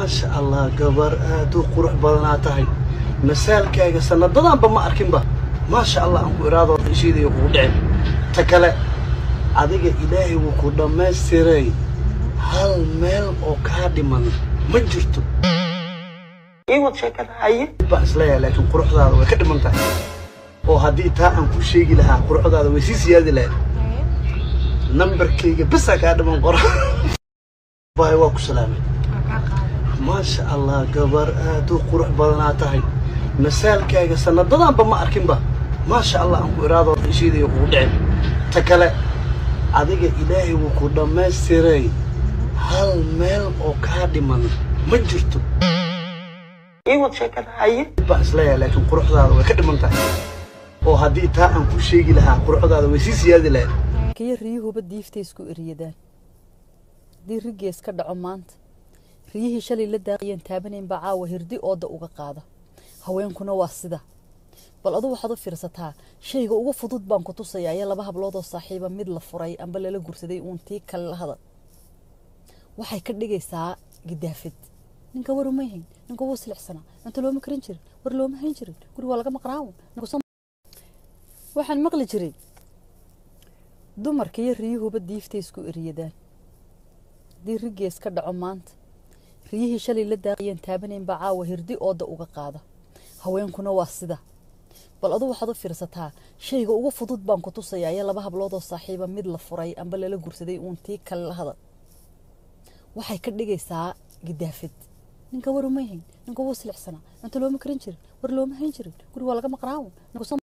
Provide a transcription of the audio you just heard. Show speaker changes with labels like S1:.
S1: maasha allah gabar aad u qurux badanaa tahay masaalkaaga sanadadanba ma arkinba maasha allah aan ku iraadoo ishiidaya kugu dhicin ta kale adiga ilaahay wuu ku dhammaystiray hal meel oo kaa dhiman ma jirto iwad sheekada haye baan isleeyahay laakiin quruxdaada way ka dhiman tahay oo haddii taa aan ku sheegi lahaa quruxdaada way sii siyaadi lahayd nambarkayga bisaa kaa dhiman qora bahay waa ku salaamay maasha allah gabar aad u qurux badanaa tahay masaalkaaga sanadadanba ma arkinba maasha allah aan ku iraadoo ishiidaya kugu dhicin ta kale adiga ilaahay wuu ku dhammaystiray hal meel oo kaa dhiman ma jirto iwad sheekada haye baan isleeyahay laakiin quruxdaada way ka dhiman tahay oo haddii taa aan ku sheegi lahaa quruxdaada way sii siyaadi lahayd
S2: kiyo riyuhuba diiftay isku eryadaan haddii rigees ka dhaco maanta riyihii shalay la daaqiyeen taabanaynbaa caawa hirdi ooda uga qaada haweenkuna waa sida bal adu waxaad u fiirsataa shayga ugu fudud baan ku tusayaa iyo laba habloodoo saaxiiba mid la furay amba lala gursaday uun tii kale la hadal waxay ka dhigaysaa gidaafid ninka war uma hayn ninka wuu silixsanaa inta looma karin jirin war looma hayn jirin guri waa laga maqnaawo waxaan maqli jiray dumarka iyo riyuhuba diiftay isku eryadaan haddii rigees ka dhaco maanta riyihii shalay la daaqiyeen taabanaynbaa caawa hirdi ooda uga qaada haweenkuna waa sida bal adu waxaad u fiirsataa shayga ugu fudud baan ku tusayaa iyo laba habloodoo saaxiiba mid la furay amba lala gursaday uun tii kale la hadal waxay ka dhigaysaa gidaafid ninka war uma hayn ninka wuu silixsanaa inta looma karin jirin war looma hayn jirin guri waa laga maqnaawo